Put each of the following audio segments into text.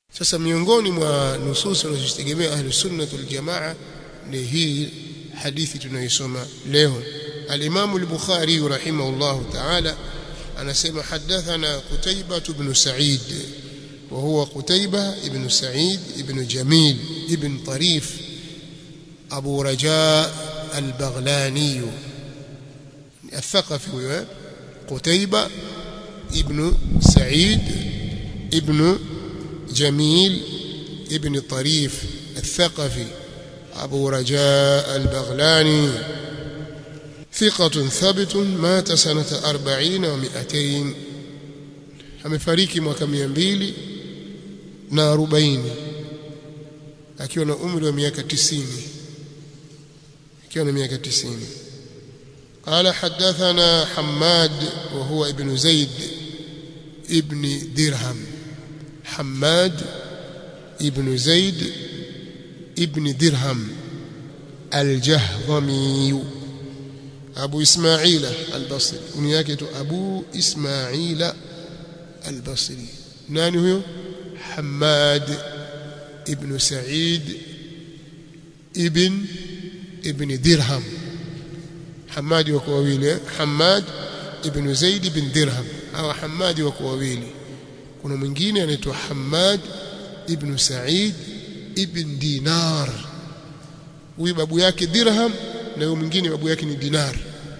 sasa miongoni mwa nusus wanazozitegemea ahli sunna wal jamaa ni hii hadithi tunayosoma leo al-Imam al-Bukhari rahimahullah ta'ala anasema hadathana Qutaybah ibn Sa'id wa huwa Qutaybah ibn Sa'id ibn Jamil ibn Tarif Abu Raja al-Baghlani الثقفي هو قتيبة ابن سعيد ابن جميل ابن طريف الثقفي أبو رجاء البغلاني ثقة ثبت مات سنة أربعين ومئتين amefariki mwaka mia mbili na arobaini akiwa na umri wa miaka tisini akiwa na miaka tisini قال حدثنا حماد وهو ابن زيد ابن درهم حماد ابن زيد ابن درهم الجهضمي أبو إسماعيل البصري ونياكة أبو إسماعيل البصري ناني هو حماد ابن سعيد ابن ابن درهم حماد wako wawili Hamad ibn Zaid ibn Dirham au Hamad wako wawili kuna mwingine anaitwa Hamad ibn Sa'id ibn Dinar huyu babu yake Dirham na huyu mwingine babu yake ni Dinar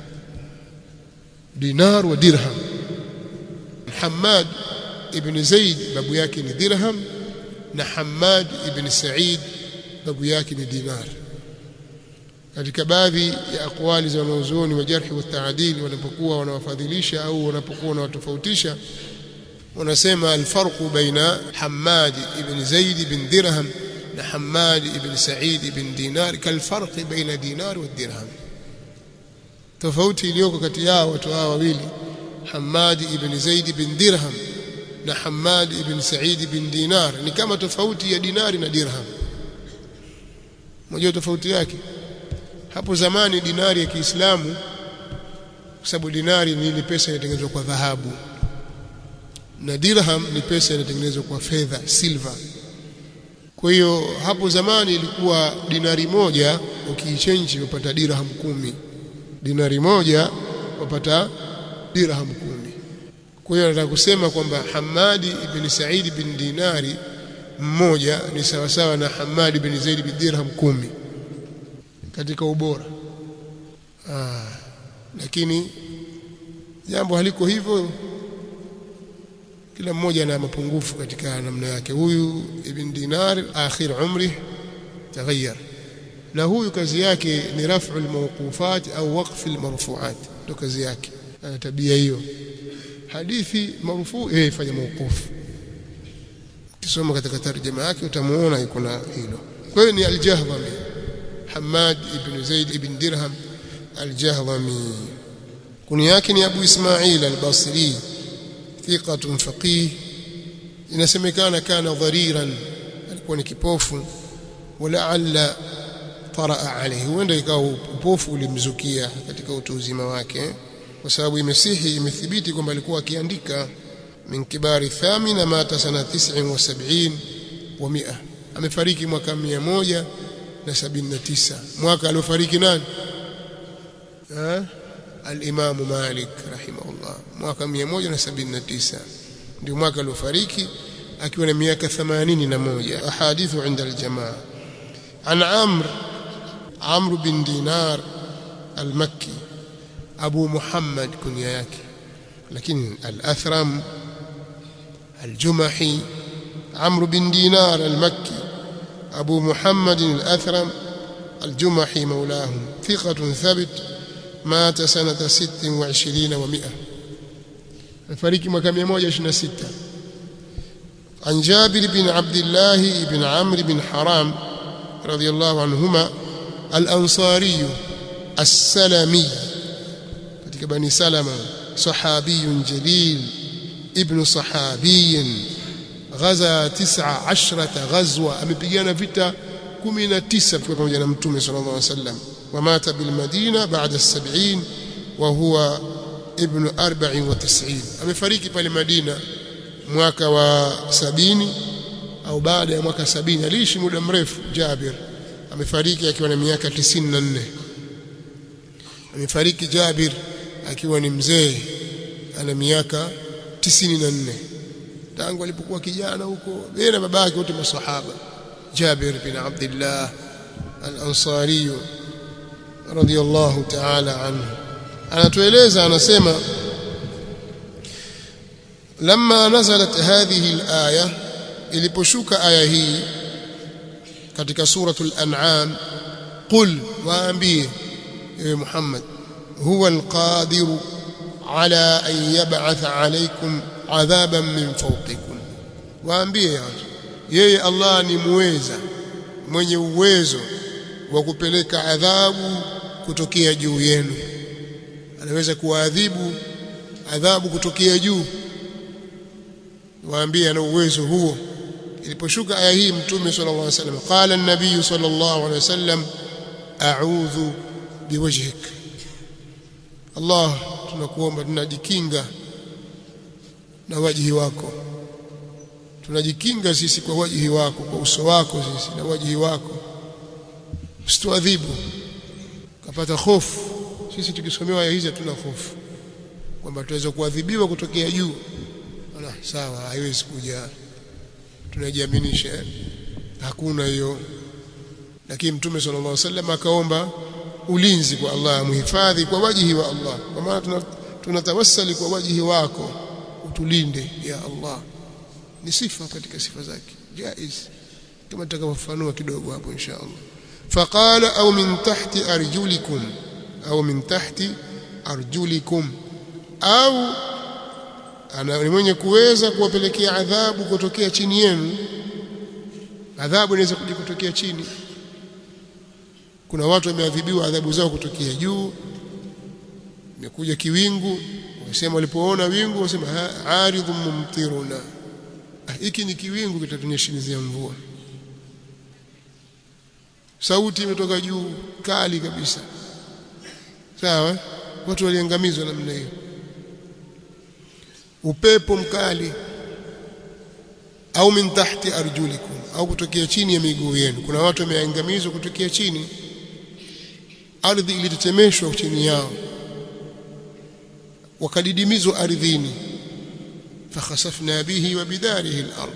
Dinar wa Dirham Hamad ibn Zaid babu yake ni Dirham na Hamad ibn Sa'id babu yake ni Dinar katika baadhi ya akwali za wanazuoni wa jarhi wa taadili wanapokuwa wanawafadhilisha au wanapokuwa wanawatofautisha wanasema alfarqu baina Hammad ibn Zaid ibn Dirham na Hammad ibn Sa'id ibn Dinar kalfarqi baina dinar wa dirham tofauti iliyoko kati yao watu hao wawili Hammad ibn Zaid ibn Dirham na Hammad ibn Sa'id ibn Dinar ni kama tofauti ya dinari na dirham mmoja tofauti yake hapo zamani dinari ya Kiislamu kwa sababu dinari ni ile pesa inatengenezwa kwa dhahabu na dirham ni pesa inatengenezwa kwa fedha silver kwa hiyo hapo zamani ilikuwa dinari moja ukiichange upata dirham kumi dinari moja upata dirham kumi kwa hiyo nataka kusema kwamba Hamadi ibn Said ibn Dinari mmoja ni sawasawa na Hamadi ibn Zaid ibn dirham kumi katika ubora ah, lakini jambo haliko hivyo kila mmoja ana mapungufu katika namna yake huyu ibn dinar akhir umri taghayyar na huyu kazi yake ni raf'u almawqufat au waqf almarfu'at ndo kazi yake ana tabia hiyo hadithi marfu eh fanya mawqufu kisoma katika tarjuma yake utamuona iko na hilo kwa hiyo ni aljahdhami حماد بن زيد بن درهم الجهضمي كنياك ni Abu Ismail al-Basri thiqatun faqih inasemekana kana dhariran alikuwa ni kipofu walaalla taraa alayhi huenda ikawa upofu ulimzukia katika utu uzima wake kwa sababu imesihi imethibiti kwamba alikuwa akiandika min kibari thamina mata sana 79 wa 100 amefariki mwaka 100 na sabini na tisa mwaka aliofariki nani al-Imam Malik rahimahullah mwaka 179 ndio mwaka aliofariki akiwa na miaka 81 ahadithu inda al-jamaa an Amr Amr bin Dinar al-Makki Abu Muhammad kunya yake lakini al-Athram al-Jumahi Amr bin Dinar al-Makki أبو محمد الأثرم الجمحي مولاه ثقة ثبت مات سنة ست وعشرين ومئة الفريق مكام يموجة ستة عن جابر بن عبد الله بن عمرو بن حرام رضي الله عنهما الأنصاري السلمي katika bani salama sahabiyun jalil ibn sahabiyin ghaza tisa ashrata ghazwa amepigana vita 19 pamoja na mtume sallallahu alaihi wasallam wamata bil madina baada as-70 wa huwa ibn 94 amefariki pale Madina mwaka wa sabini au baada ya mwaka sabini aliishi muda mrefu Jabir amefariki akiwa na miaka 94 amefariki Jabir akiwa ni mzee ana miaka 94 tangu alipokuwa kijana huko yeye na babake wote masahaba Jabir bin Abdullah al-Ansari radiyallahu ta'ala anhu anatueleza anasema لما نزلت هذه الآية iliposhuka aya hii katika suratul an'am qul waambie ewe Muhammad huwa alqadir ala an yab'atha alaykum adhaban min fawqikum waambie watu yeye Allah ni muweza mwenye uwezo wa kupeleka adhabu kutokea juu yenu anaweza kuadhibu adhabu kutokea juu waambie ana uwezo huo iliposhuka aya hii mtume sallallahu alaihi wasallam qala an-nabiy sallallahu alaihi wasallam a'udhu biwajhik Allah tunakuomba tunajikinga na wajihi wako tunajikinga sisi kwa wajihi wako kwa uso wako sisi na wajihi wako usituadhibu kapata hofu sisi tukisomewa aya hizi hatuna hofu kwamba tuweza kuadhibiwa kutokea juu Ala, sawa haiwezi kuja tunajiaminisha hakuna hiyo lakini mtume sallallahu alaihi wasallam akaomba ulinzi kwa Allah muhifadhi kwa wajihi wa Allah kwa maana tunatawassali kwa wajihi wako utulinde ya Allah ni sifa katika sifa zake jaiz kama tutakavyofanua kidogo hapo insha Allah faqala au min tahti arjulikum au min tahti arjulikum au ana ni mwenye kuweza kuwapelekea adhabu kutokea chini yenu adhabu inaweza kuja kutokea chini kuna watu wameadhibiwa adhabu zao kutokea juu imekuja kiwingu wasema walipoona wingu wasema aridhum mumtiruna hiki ni kiwingu kitatunyeshimizia mvua sauti imetoka juu kali kabisa sawa watu waliangamizwa namna hiyo upepo mkali au min tahti arjulikum au kutokea chini ya miguu yenu kuna watu wameangamizwa kutokea chini ardhi ilitetemeshwa chini yao wakadidimizwa ardhini fakhasafna bihi wa bidarihi al-ard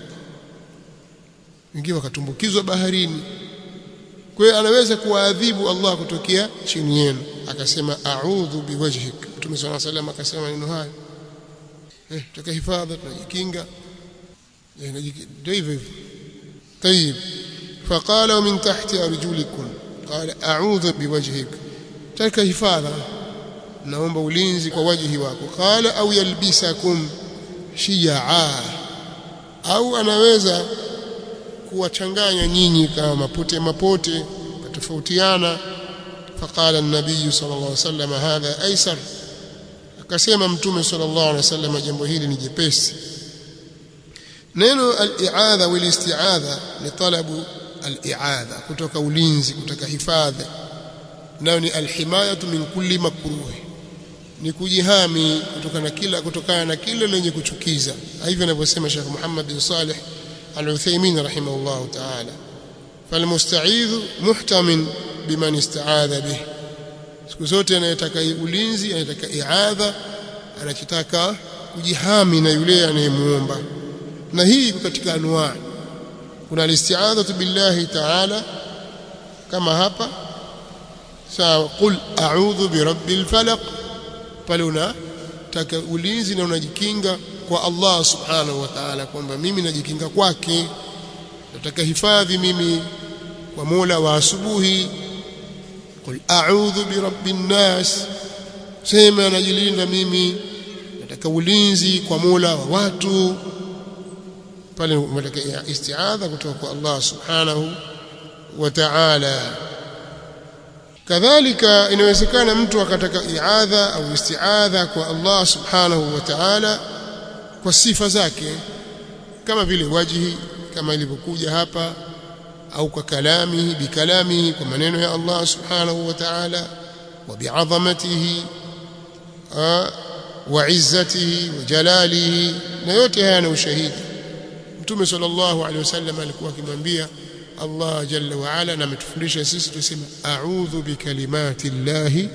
wengine wakatumbukizwa baharini kwa hiyo anaweza kuwaadhibu Allah kutokea chini yenu akasema a'udhu biwajhik Mtume صلى الله عليه وسلم akasema maneno hayo eh tutaka hifadha tunajikinga ndio hivyo hivyo طيب فقال ومن تحت ارجلكم قال اعوذ بوجهك تلك hifadha naomba ulinzi kwa wajihi wako qala au yalbisakum shiyaa au anaweza kuwachanganya nyinyi kama mapote mapote katofautiana faqala an-nabiy sallallahu alaihi wasallam hadha aisar akasema mtume sallallahu alaihi wasallam jambo hili ni jepesi neno al-i'adha wal isti'adha ni talabu al-i'adha kutoka ulinzi kutoka hifadhi nayo ni al-himayatu min kulli makruh ni kujihami kutokana na kila kutokana na kile lenye kuchukiza hivyo anavyosema Sheikh Muhammad bin Salih Al-Uthaymeen rahimahullah ta'ala falmusta'idh muhtamin biman ista'adha bih siku zote anayetaka ulinzi anayetaka i'adha anachotaka kujihami na yule anayemuomba na hii iko katika anwaa kuna al-isti'adhatu billahi ta'ala kama hapa sawa qul a'udhu birabbil falaq pale unataka ulinzi na unajikinga kwa Allah subhanahu wa ta'ala kwamba mimi najikinga kwake nataka hifadhi mimi kwa Mola wa asubuhi qul a'udhu birabbin nas sema najilinda mimi nataka ulinzi kwa Mola wa watu pale unataka isti'adha kutoka kwa Allah subhanahu wa ta'ala kadhalika inawezekana mtu akataka iadha au istiadha kwa Allah subhanahu wa ta'ala kwa sifa zake kama vile wajihi kama ilivyokuja hapa au kwa kalamihi bikalamihi kwa maneno ya Allah subhanahu wa ta'ala wa bi'azamatihi wa izzatihi wa jalalihi na yote haya na ushahidi mtume sallallahu alaihi wasallam alikuwa akimwambia Allah jalla wa ala na ametufundisha sisi tuseme a'udhu bikalimati llahi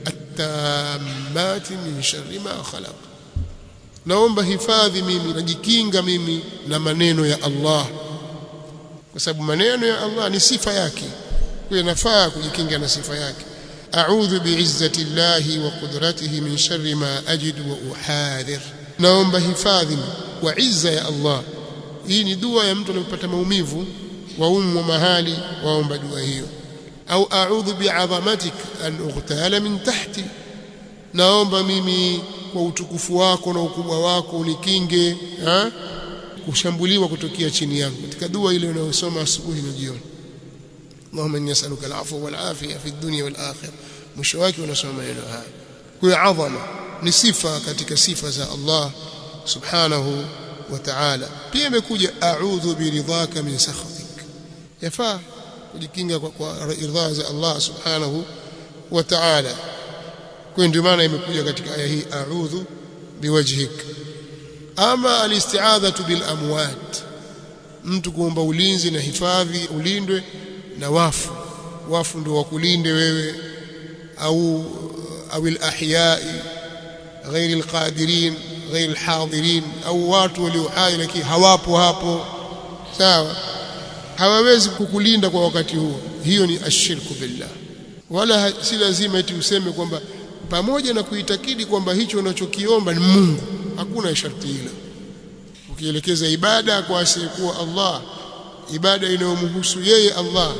at-tammati min sharri ma khalaq naomba hifadhi mimi najikinga mimi na maneno ya Allah kwa sababu maneno ya Allah ni sifa yake kwa nafaa kujikinga na sifa yake a'udhu bi'izzati llahi wa qudratihi min sharri ma ajidu wa uhadhir naomba hifadhi kwa izza ya Allah hii ni dua ya mtu anapopata maumivu waumwa mahali waomba dua hiyo au a'udhu bi'azamatik an ughtala min tahti naomba mimi kwa utukufu wako na ukubwa wako unikinge ha? kushambuliwa kutokea chini yangu katika dua ile unayosoma asubuhi na jioni Allahumma inni as'aluka al-afwa wal afiya fi dunya wal akhirah mwisho wake unasoma maneno haya kwa adhama ni sifa katika sifa za Allah subhanahu wa ta'ala pia imekuja a'udhu biridhaka min sakhatik yafaa kujikinga kwa, kwa ridhaa za Allah subhanahu wa ta'ala kwa ndio maana imekuja katika aya hii a'udhu biwajhik ama alisti'adhatu bil amwat mtu kuomba ulinzi na hifadhi ulindwe na wafu wafu ndio wakulinde wewe au au al-ahyai غير القادرين غير الحاضرين au watu walio hai lakini hawapo hapo sawa hawawezi kukulinda kwa wakati huo hiyo ni ashirku billah wala si lazima eti useme kwamba pamoja na kuitakidi kwamba hicho unachokiomba ni Mungu hakuna sharti hilo ukielekeza ibada kwa asiyekuwa Allah ibada inayomhusu yeye Allah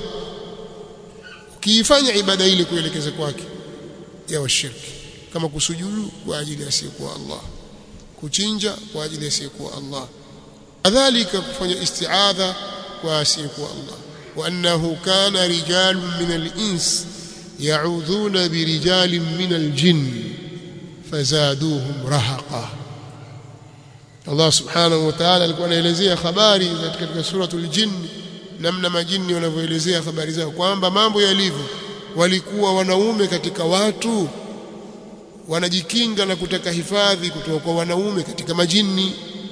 ukiifanya ibada ile kuelekeza kwake ya washirki kama kusujudu kwa ajili ya asiyekuwa Allah kuchinja kwa ajili ya asiyekuwa Allah kadhalika kufanya isti'adha kwa asiyekuwa Allah wa annahu kana rijalun min al-ins ya'udhuna bi rijalin min al-jinn fazaduhum rahaqa Allah subhanahu wa ta'ala alikuwa anaelezea habari katika suratul jinn namna majini wanavyoelezea habari zao kwamba mambo yalivyo walikuwa wanaume katika watu wanajikinga na kutaka hifadhi kutoka kwa wanaume katika majini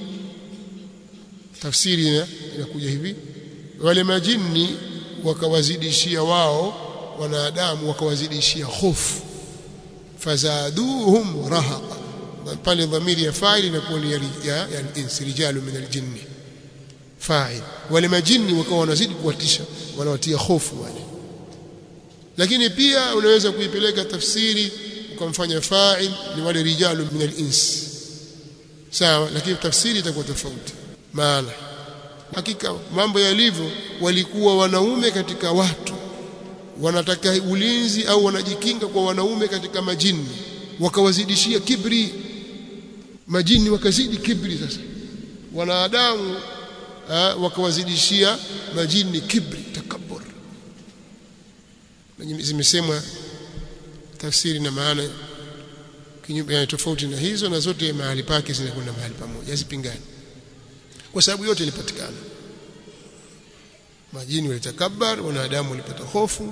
tafsiri inakuja hivi wale majini wakawazidishia wao wanadamu wakawazidishia hofu fazaduhum rahaqa pale dhamiri ya fa'il inakuwa ni ya, ya, ya insi rijalu min aljinni fa'il wale majini wakawa wanazidi kuwatisha wanawatia hofu wale lakini pia unaweza kuipeleka tafsiri ukamfanya fa'il ni wale rijalu min al-ins sawa lakini tafsiri itakuwa tofauti maana hakika mambo yalivyo walikuwa wanaume katika watu wanataka ulinzi au wanajikinga kwa wanaume katika majini wakawazidishia kibri majini wakazidi kibri sasa wanadamu wakawazidishia majini kibri takabbur zimesemwa tafsiri na maana kinyume tofauti na hizo na zote mahali pake zinakwenda mahali pamoja hazipingani kwa sababu yote ilipatikana majini walitakabbar wanadamu walipata hofu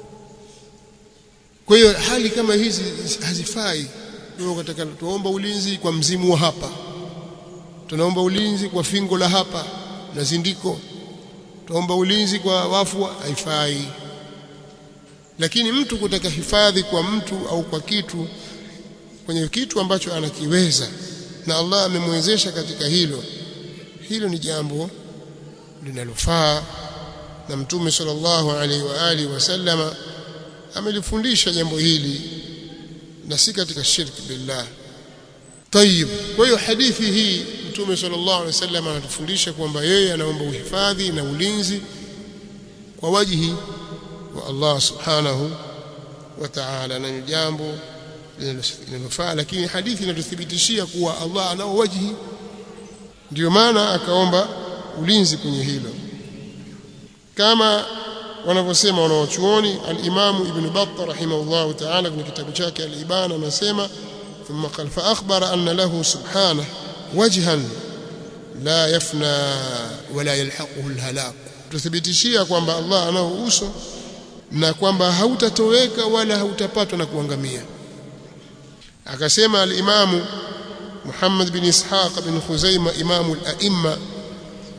kwa hiyo hali kama hizi hazifai ndio katika tuomba ulinzi kwa mzimu wa hapa tunaomba ulinzi kwa fingo la hapa na zindiko tuomba ulinzi kwa wafu haifai lakini mtu kutaka hifadhi kwa mtu au kwa kitu kwenye kitu ambacho anakiweza na Allah amemwezesha katika hilo hilo ni jambo linalofaa na mtume sallallahu alaihi wa alihi wasallama amelifundisha jambo hili na si katika shirki billah tayib kwa hiyo hadithi hii mtume sallallahu alaihi wasallam anatufundisha kwamba yeye anaomba uhifadhi na ulinzi kwa wajihi wa Allah subhanahu wa ta'ala na jambo linalofaa lakini hadithi inatuthibitishia kuwa Allah anao wajihi ndio maana akaomba ulinzi kwenye hilo kama wanavyosema wanawachuoni al-Imam Ibn Battah rahimahullah ta'ala kwenye kitabu chake al-Ibana anasema thumma qala fa akhbara anna lahu subhanahu wajhan la yafna wala yalhaquhu al-halak tuthibitishia kwamba Allah anao uso na kwamba hautatoweka wala hautapatwa na kuangamia akasema al-Imam Muhammad bin Ishaq bin Khuzaimah imamu al-a'imma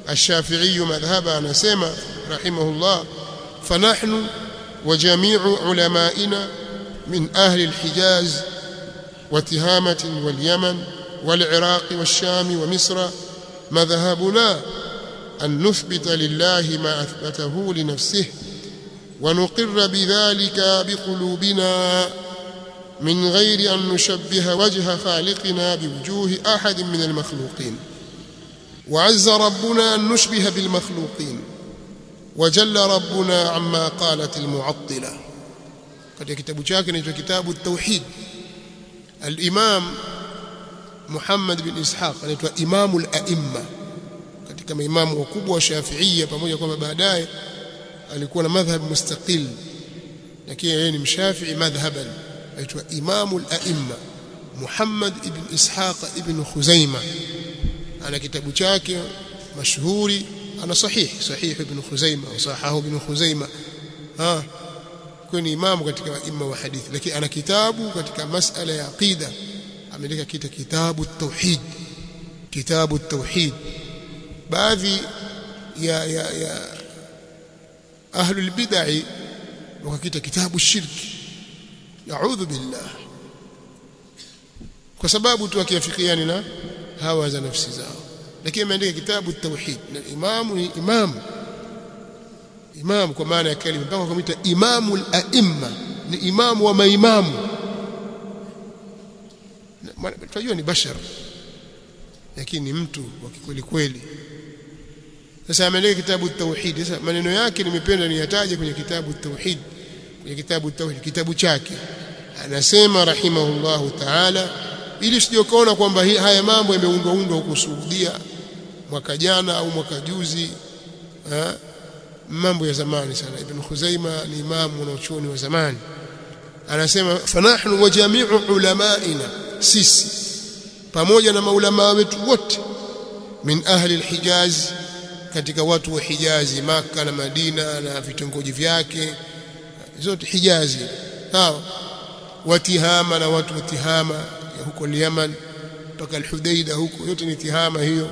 الشافعي مذهبا anasema rahimahullah فنحن وجميع علمائنا من أهل الحجاز وتهامة واليمن والعراق والشام ومصر مذهبنا أن نثبت لله ما أثبته لنفسه ونقر بذلك بقلوبنا من غير أن نشبه وجه خالقنا بوجوه أحد من المخلوقين وعز ربنا أن نشبه بالمخلوقين وجل ربنا عما قالت المعطلة katika kitabu chake inaitwa kitabu tauhid al-Imam Muhammad bin Ishaq anaitwa Imamul Aimma katika maimamu wakubwa wa Shafi'ia pamoja kwamba baadaye alikuwa na madhhab mustaqil lakini yeye ni mshafi'i madhhaban anaitwa Imamul Aimma Muhammad ibn Ishaq ibn Khuzaimah ana kitabu chake mashuhuri ana sahih sahih ibn Khuzaimah au sahahu ibn Khuzaimah ah kwa ni imamu katika imma wa hadithi lakini ana kitabu katika masala ya aqida ameandika kita kitabu tauhid kitabu tauhid baadhi ya ya ya ahlul bid'ah wakakita kitabu shirki naudhu billah kwa sababu tu akiafikiani na hawa za nafsi zao lakini ameandika kitabu tauhid na imamu ni imamu imam kwa maana ya kalima mpaka kumuita imamul aimma ni imamu wa maimamu tunajua ni bashar lakini ni mtu wa kweli kweli sasa ameandika kitabu tauhid sasa maneno yake nimependa niyataje kwenye kitabu tauhid kwenye kitabu tauhid kitabu chake anasema rahimahullahu ta'ala ili sije ukaona kwamba haya mambo yameundwa undwa huko Saudia mwaka jana au mwaka juzi ha? mambo ya zamani sana ibn Khuzaima ni imamu na uchoni wa zamani anasema fanahnu wa jami'u ulamaina sisi pamoja na maulama wetu wote min ahli alhijaz katika watu wa Hijazi maka na Madina na vitongoji vyake zote Hijazi sawa watihama na watu wa Tihama ya huko Yemen mpaka al-Hudaida huko yote ni Tihama hiyo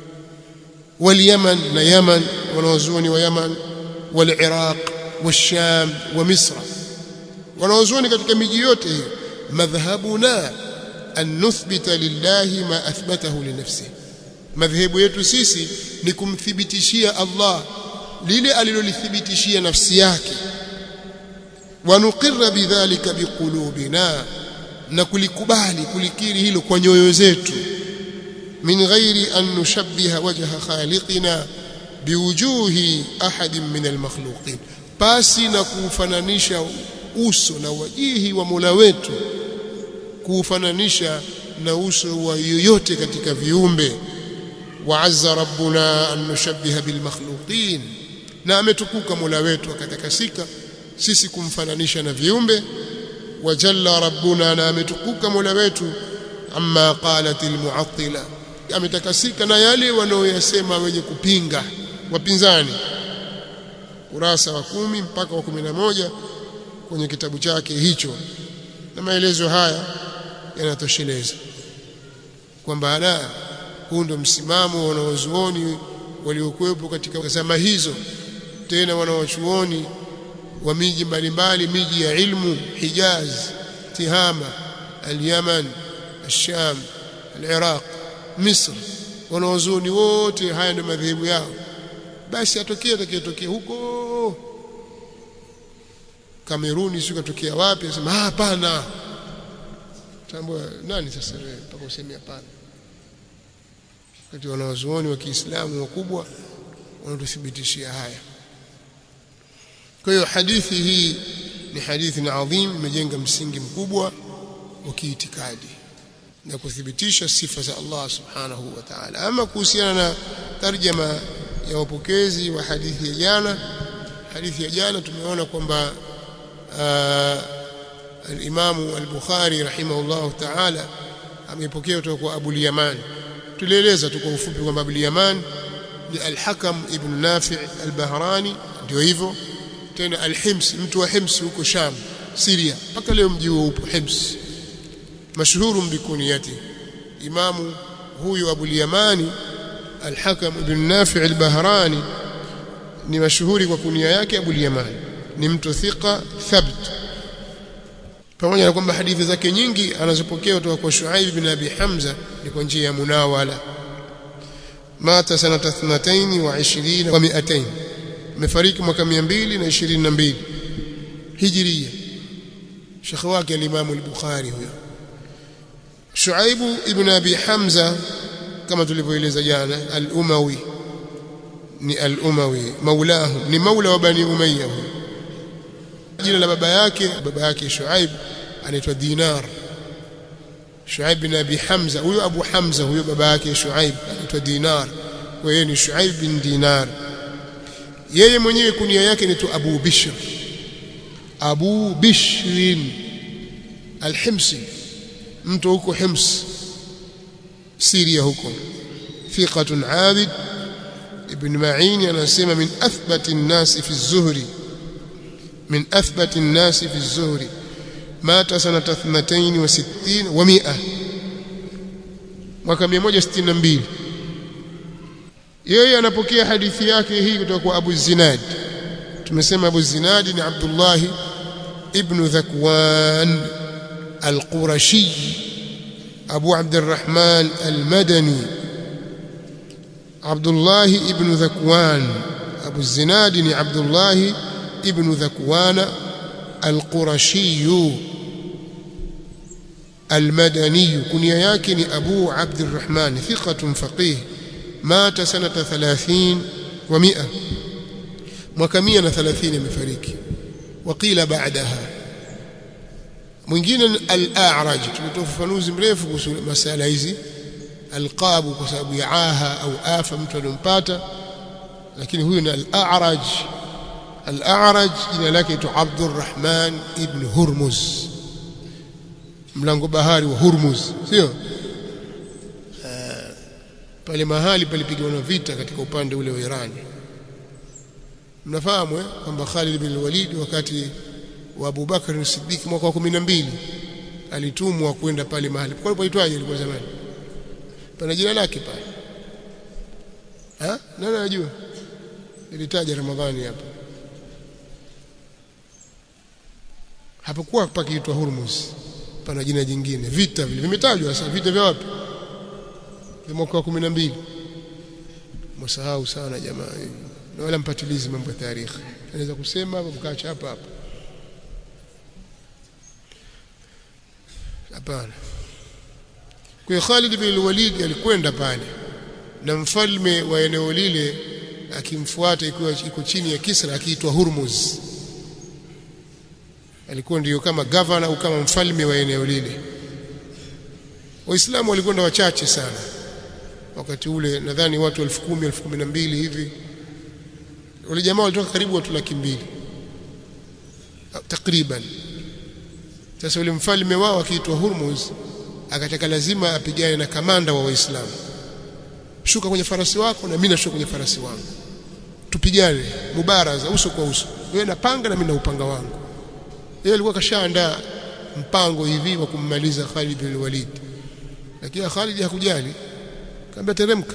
واليمن na Yaman wanaozuoni wa Yaman والعراق والشام ومصر wanaozuoni katika miji yote hiyo madhhabuna an nuthbita lillahi ma athbatahu li nafsihi madhehebu yetu sisi ni kumthibitishia Allah lile alilolithibitishia nafsi yake wanuqirra bidhalika biqulubina na kulikubali kulikiri hilo kwa nyoyo zetu min ghairi an nushabbiha wajha khaliqina biwujuhi ahadin min almakhluqin pasi na kuufananisha uso na wajihi wa Mola wetu kuufananisha na uso wa yoyote katika viumbe وعز ربنا أن نشبه بالمخلوقين na ametukuka Mola wetu akatakasika sisi kumfananisha na viumbe wajalla rabbuna na ametukuka Mola wetu amma qalat almu'attila ametakasika na yale wanaoyasema wenye kupinga wapinzani kurasa wa kumi mpaka wa kumi na moja kwenye kitabu chake hicho na maelezo haya yanatosheleza kwamba la huu ndio msimamo wa wanawazuoni waliokuwepo katika zama hizo tena wanawachuoni wa miji mbalimbali miji ya ilmu Hijaz Tihama al-Yaman al-Sham al-Iraq Misr wanawazuoni wote haya ndio madhehebu yao basi atokee atakayetokea huko Kameruni sio katokea wapi asema hapana tambua nani sasa wewe mpaka useme hapana kati wanawazuoni wa Kiislamu wakubwa wanatuthibitishia haya kwa hiyo hadithi hii ni hadithi na adhim imejenga msingi mkubwa wa kiitikadi na kuthibitisha sifa za Allah subhanahu wa ta'ala ama kuhusiana na tarjama ya wapokezi wa hadithi ya jana hadithi ya jana tumeona kwamba al-Imam al-Bukhari rahimahullah ta'ala amepokea kutoka kwa Abu al-Yaman tulieleza tu kwa ufupi kwamba Abu al-Yaman ni al-Hakam ibn Nafi' al-Bahrani ndio hivyo tena al-Hims mtu wa Hims huko Sham Syria mpaka leo mji huo upo Hims mashuhuru bikuniyati imamu huyu Abu al-Yamani al-Hakam ibn Nafi' al-Bahrani ni mashuhuri kwa kunia yake Abu al-Yaman ni mtu thika thabt pamoja na kwamba hadithi zake nyingi anazopokea kutoka kwa Shuaib bin Abi Hamza ni kwa njia ya munawala mata sanata 22 wa 20 wa 200 amefariki mwaka 222 hijiria shekhi wake al-Imam al-Bukhari huyo Shuaib ibn Abi Hamza kama tulivyoeleza jana al-Umawi ni al-Umawi maulahu ni maula wa Bani Umayya jina la baba yake baba yake Shuaib anaitwa Dinar Shuaib bin Abi Hamza huyo Abu Hamza huyo baba yake Shuaib anaitwa Dinar kwa hiyo ni Shuaib bin Dinar yeye mwenyewe kunia yake ni tu Abu Bishr Abu Bishrin al-Himsi mtu huko Hims Syria huko thiqatun abid ibn Ma'in anasema min athbati an-nas fi az-zuhri min athbati an-nas fi az-zuhri mata sanata 62 wa 100 mwaka 162 yeye anapokea hadithi yake hii kutoka kwa Abu Zinad tumesema Abu Zinad ni Abdullah ibn Dhakwan al-Qurashi Abu Abdurrahman al-Madani Abdullah ibn Dhakwan Abu Zinad ni Abdullah ibn Dhakwan al-Qurashi المدني كنيا yake ni Abu Abdurrahman thiqatun faqih mata sanata 30 wa 100 mwaka 130 amefariki waqila baadaha mwingine al-a'raj tumetoa ufafanuzi mrefu kuhusu masala hizi alqabu kwa sababu ya aha au afa mtu aliyompata lakini huyu ni al-a'raj al-a'raj jina lake ni Abdurrahman ibn Hurmuz mlango bahari wa Hurmuz sio pale mahali palipigwa vita katika upande ule wa Iran mnafahamu eh kwamba Khalid bin Walid wakati wa Abu Bakar as-Siddiq mwaka wa 12 alitumwa kwenda pale mahali kwa paitwaje ilikuwa zamani pana jina lake pale ha nani anajua nilitaja Ramadhani hapa hapakuwa pakiitwa Hurmuz pana jina jingine vita vile vimetajwa sasa vita vya wapi vya mwaka wa 12 msahau sana jamaa na wala mpatilizi mambo ya tarehe anaweza kusema hapo mkaacha hapa hapa hapana kwa Khalid bin Walid alikwenda pale na mfalme wa eneo lile akimfuata ikiwa iko chini ya Kisra akiitwa Hurmuz alikuwa ndiyo kama gavana au kama mfalme wa eneo lile waislamu walikwenda wachache sana wakati ule nadhani watu 10,000 10,012 hivi wale jamaa walitoka karibu watu laki mbili takriban sasa yule mfalme wao akiitwa Hurmuz akataka lazima apigane na kamanda wa waislamu shuka kwenye farasi wako na mimi nashuka kwenye farasi wangu tupigane mubaraza uso kwa uso wewe na panga na mimi na upanga wangu yeye alikuwa kashaandaa mpango hivi wa kummaliza Khalid bin Walid lakini Khalid hakujali kaambia teremka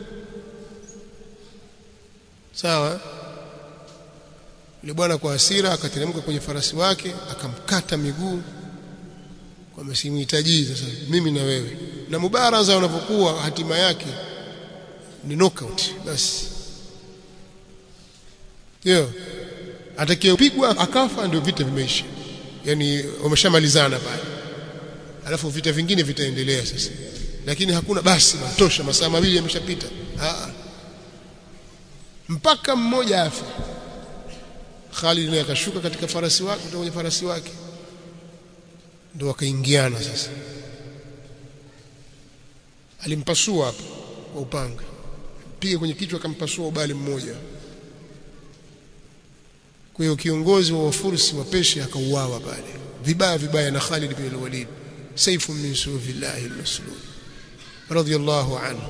sawa yule bwana kwa hasira akateremka kwenye farasi wake akamkata miguu kwamba simhitaji sasa mimi na wewe na mubaraza unapokuwa hatima yake ni knockout basi ndio atakayepigwa akafa ndio vita vimeisha yani wameshamalizana pale alafu vita vingine vitaendelea sasa lakini hakuna basi matosha masaa mawili yameshapita mpaka mmoja afa Khalid naye akashuka katika farasi wake kutoka kwenye farasi wake ndio wakaingiana sasa alimpasua hapo kwa upanga piga kwenye kichwa akampasua ubali mmoja kwa hiyo kiongozi wa wafursi wa Persia akauawa pale vibaya vibaya na Khalid bin al-Walid saifu min sufillahi al-maslul radiyallahu anhu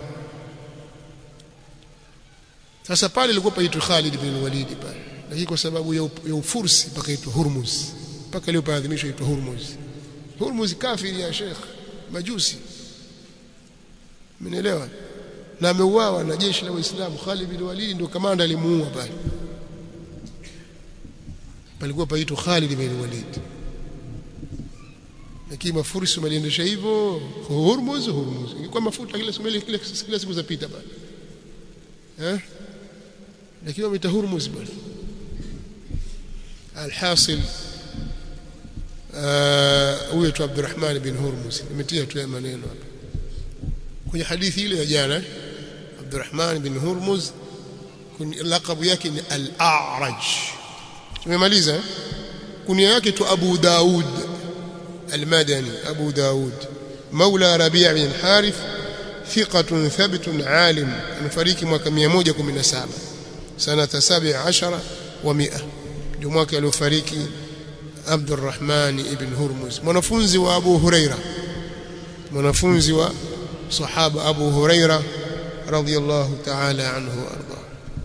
sasa pale ilikuwa paitwa Khalid bin al-Walid pale lakini kwa sababu ya, ya ufursi pakaitwa Hurmuz mpaka leo paadhimishwa itwa Hurmuz Hurmuz kafiri ya Sheikh majusi Mmenielewa na ameuawa na jeshi la Waislamu Khalid bin Walid ndio kamanda alimuua pale palikuwa paitwa Khalid bin Walid lakini mafursi waliendesha hivyo Hormuz Hormuz ilikuwa mafuta kila siku kila, kila siku zapita bana eh lakini wameita Hormuz bwana alhasil huyo tu Abdurrahman bin Hormuz nimetia tu maneno hapa kwenye hadithi ile ya jana Abdurrahman bin Hormuz lakabu yake ni al-A'raj tumemaliza kunia yake tu Abu Daud المدني أبو داود مولى ربيع بن الحارث ثقة ثبت عالم مفريق mwaka 117 سنة 17 و100 ndio mwaka aliofariki Abdurrahman ibn Hurmuz mwanafunzi wa Abu Huraira mwanafunzi wa sahaba Abu Huraira radhiyallahu ta'ala anhu arda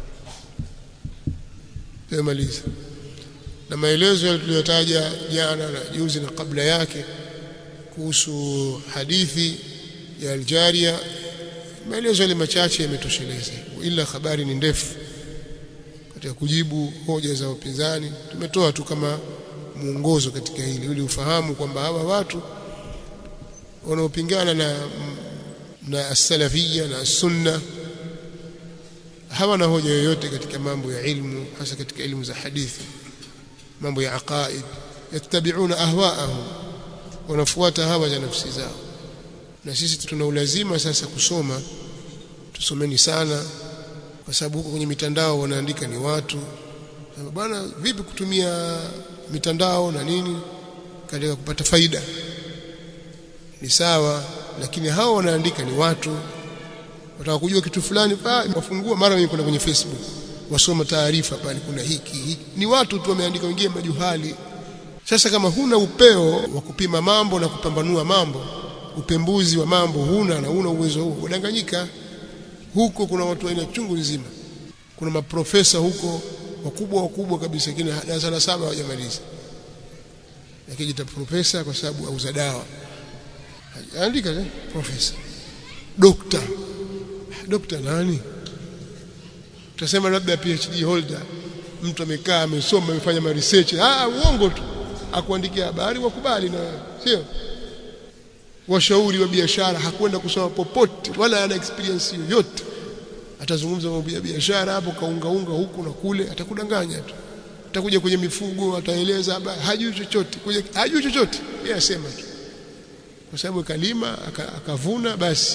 tumaliza na maelezo yaliyotaja jana na juzi na kabla yake kuhusu hadithi ya Aljaria maelezo yale machache yametosheleza ila habari ni ndefu katika kujibu hoja za upinzani tumetoa tu kama mwongozo katika hili ili ufahamu kwamba hawa watu wanaopingana na na as-salafia na sunna hawana hoja yoyote katika mambo ya ilmu hasa katika elimu za hadithi mambo ya aqaid yattabi'una ahwa'ahum wanafuata hawa za nafsi zao na sisi tuna ulazima sasa kusoma tusomeni sana kwa sababu huko kwenye mitandao wanaandika ni watu bwana vipi kutumia mitandao na nini katika kupata faida ni sawa lakini hao wanaandika ni watu wataka kujua kitu fulani pa wafungua mara mimi kuna kwenye Facebook wasoma taarifa pale kuna hiki, hiki ni watu tu wameandika wengine majuhali sasa kama huna upeo wa kupima mambo na kupambanua mambo upembuzi wa mambo huna na huna uwezo huo udanganyika huko kuna watu aina chungu nzima kuna maprofesa huko wakubwa wakubwa kabisa lakini darasa la saba hawajamaliza akijita profesa kwa sababu auza dawa andika eh profesa dokta dokta nani tutasema labda PhD holder mtu amekaa amesoma amefanya ma research ah uongo tu akuandikia habari wakubali na sio washauri wa biashara hakwenda kusoma popote wala ana experience yoyote atazungumza mambo ya biashara hapo kaungaunga huku na kule atakudanganya tu atakuja kwenye mifugo ataeleza habari hajui chochote kuja hajui chochote yeye asema tu kwa sababu kalima akavuna basi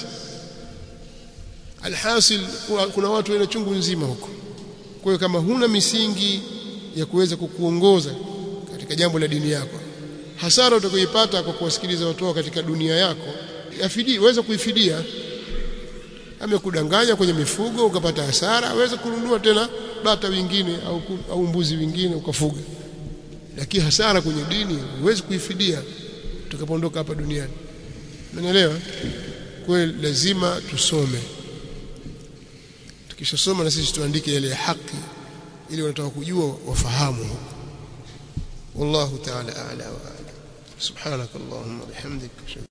alhasil kuna watu wana chungu nzima huko kwa hiyo kama huna misingi ya kuweza kukuongoza katika jambo la dini yako hasara utakayoipata kwa kuwasikiliza watu katika dunia yako yafidi weza kuifidia amekudanganya kwenye mifugo ukapata hasara aweze kununua tena bata wengine au, au mbuzi wengine ukafuga lakini hasara kwenye dini huwezi kuifidia tutakapoondoka hapa duniani umeelewa kwa lazima tusome tukishasoma na sisi tuandike yale ya haki ili wanataka kujua wafahamu والله تعالى أعلى وأعلم سبحانك اللهم وبحمدك